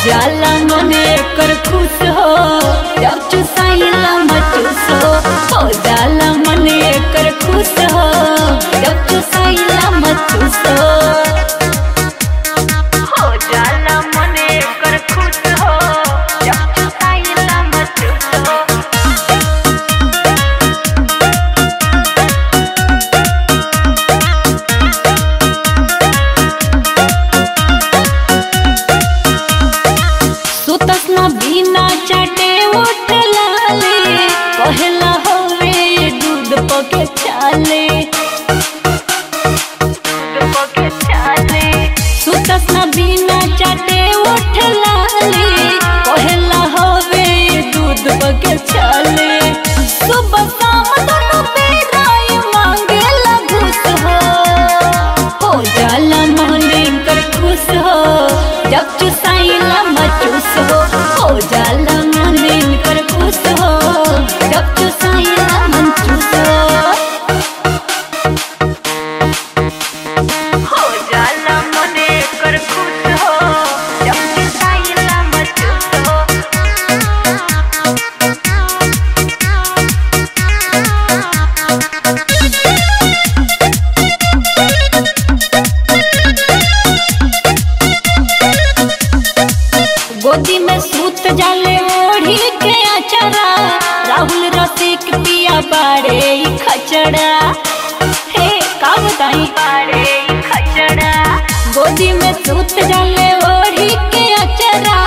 जाला मने कर खुश हो जब चुसाइला मचुस हो हो जाला मने कर खुश हो जब चुसाइला मचुस हो हो जाला मने कर खुश हो जब चुसाइला मचुस हो सुतस न बिना चाटे उठ लाले कहला होवे दूध पके चाले दूध पके चाले सुतस न बिना चाटे उठ लाले कहला होवे दूध पके चाले सुबह शाम दोनों बेराय मांगे घुस हो हो जाला मोहने कर खुश हो जब चुसाइला मचुस हो हो जाला मोहने कर खुश हो जब चुसाइला मचुस हो हो जाला मोहने कर खुश हो जब चुसाइला मचुस हो गोदी में सूत जाले ओढ़ी के अचरा राहुल रसिक पिया बाड़े ई खचड़ा हे का बताई बाड़े ई खचड़ा गोदी में सूत जाले ओढ़ी के अचरा